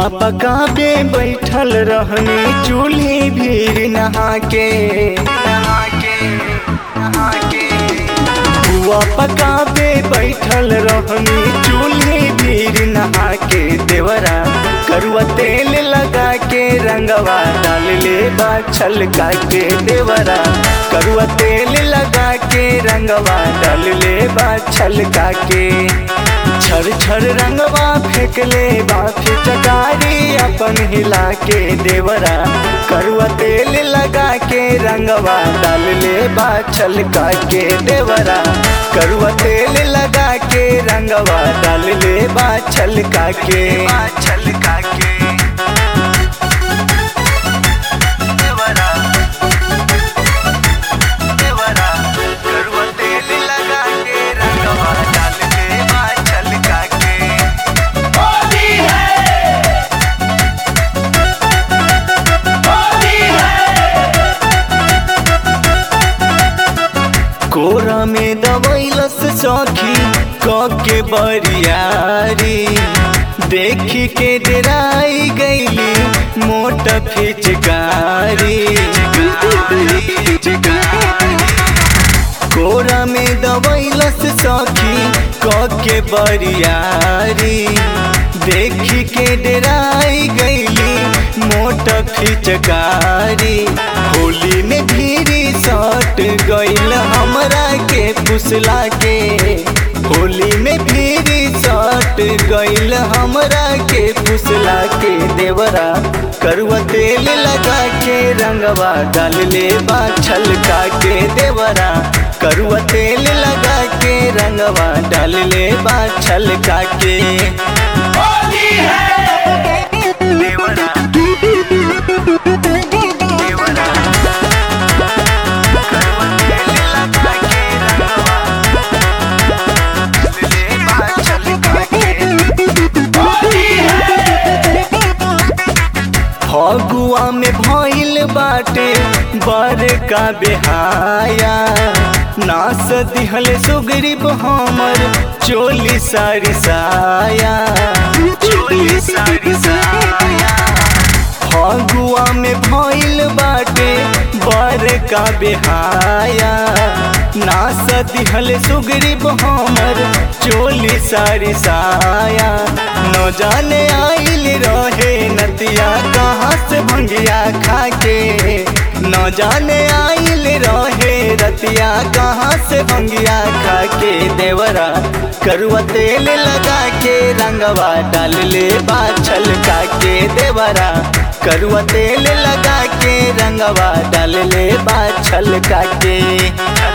पुआ पकाबे बैठल रहनी चूल्ही भीड़ नहा के नहा के नहा के पुआ पकाबे बैठल रहनी चूल्ही भीड़ नहा के देवरा करुआ तेल लगा के रंगवा डाल ले बा छलका के देवरा करुआ तेल लगा के रंगवा डाल ले बा छलका के छर छर रंगवा फेंक ले बा फिचकारी अपन हिला के देवरा करुआ तेल लगा के रंगवा डाल ले बा छलका के देवरा करुआ तेल लगा के रंगवा डाल ले बा छलका के छलका के देवरा देवरा करुआ तेल लगा के रंगवा डाल ले बा छलका के होली है होली है कोरा में दबैलस सखी क के बरियारी देखी के डराई गईली मोट फिचकारी कोरा में दबैलस सखी क के बरियारी देखी के डराई गईली मोट फिचकारी होली में धीरे सट गईल हमरा के फुसला के होली में धीरे सट गईल हमरा के फुसला के देवरा करुआ तेल लगा के रंगवा डाल ले बा छलका के देवरा करुआ तेल लगा के रंगवा डाल ले बा छलका के होली है देवरा देवरा करुआ तेल लगा के रंगवा डाल ले बा छलका के होली है फगुआ में भइल बाटे बड़का बेहाया नास दिहल सुगरीब हमर चोली सारी साया चोली सारी साया फगुआ में भइल बाटे बड़का बेहाया नास दिहल सुगरीब हमर चोली सारी साया न जाने आइल रहे नतिया कहाँ से भंगिया खाके न जाने आइल रहे रतिया कहाँ से भंगिया खाके देवरा करुआ तेल लगा के रंगवा डाल ले बा छलका के देवरा करुआ तेल लगा के रंगवा डाल ले बा छलका के